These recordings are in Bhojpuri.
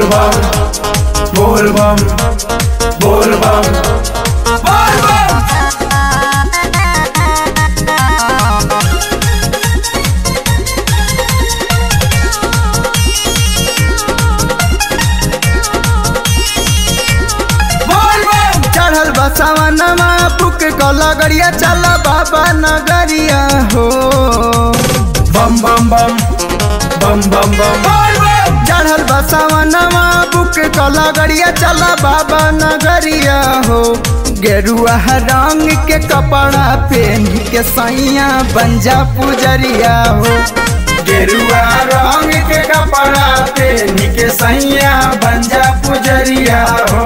bam, bol bam, bol bam, bol bam. बोल बम चढ़ल बसवनमा पुक लगड़िया चल बाबा नगरिया हो बम बम बम बम बम बम बोल बम चढ़ल बसवनमा बुक लगड़िया चल बाबा नगरिया हो गेरुआ रंग के कपड़ा पहन के सैया बंजा पुजरिया हो गेरुआ रंग के कपड़ा पहन के सैया बंजा पुजरिया हो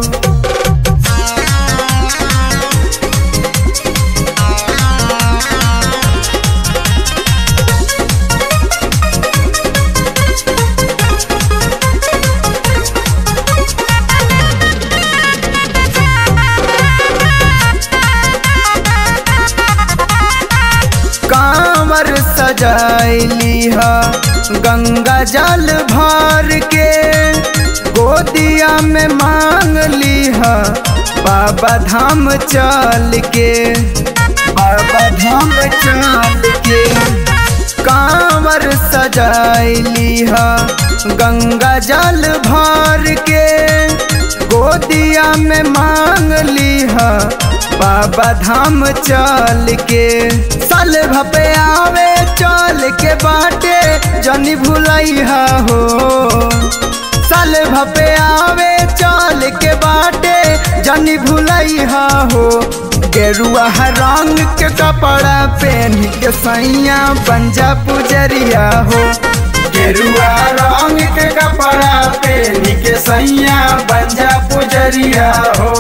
कांवर सजाइली हा गंगा जल भर के गोदिया में मांग ली हा बाबा धाम चल के बाबा धाम चल के कांवर सजाइली हा गंगा जल भर के गोदिया में मांग ली हा बाबा धाम चल के साल भपे आवे चल के बाटे जनी भुलैहा हो साल भपे आवे चल के बाटे जनी भुलैहा हो गेरुआ रंग के कपड़ा पहन के सैया बंजा पुजरिया हो गेरुआ रंग के कपड़ा पहन के सैया बंजा पुजरिया हो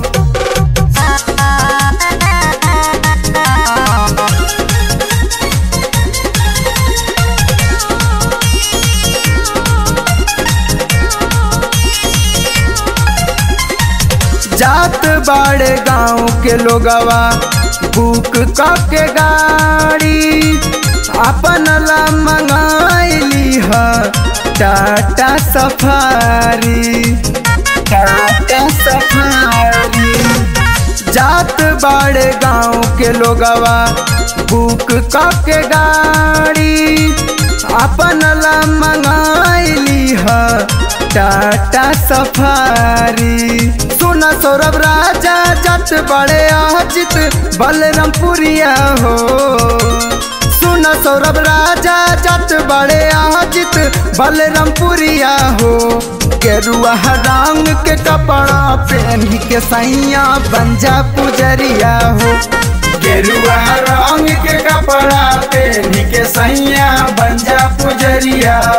जात बाड़े गांव के लोगवा बुक के गाड़ी अपन ला मंगाइली ह टाटा सफारी टाटा सफारी जात बाड़े गांव के लोगवा बुक के गाड़ी अपन ला मंगाइली ह टाटा सफारी सुन सौरभ राजा जट बड़े अजित बलरामपुरिया हो सुन सौरभ राजा जट बड़े अजित बलरामपुरिया हो गेरुआ रंग के कपड़ा पहन के सैया बंजा पुजरिया हो गेरुआ रंग के कपड़ा पहन के सैया बंजा पुजरिया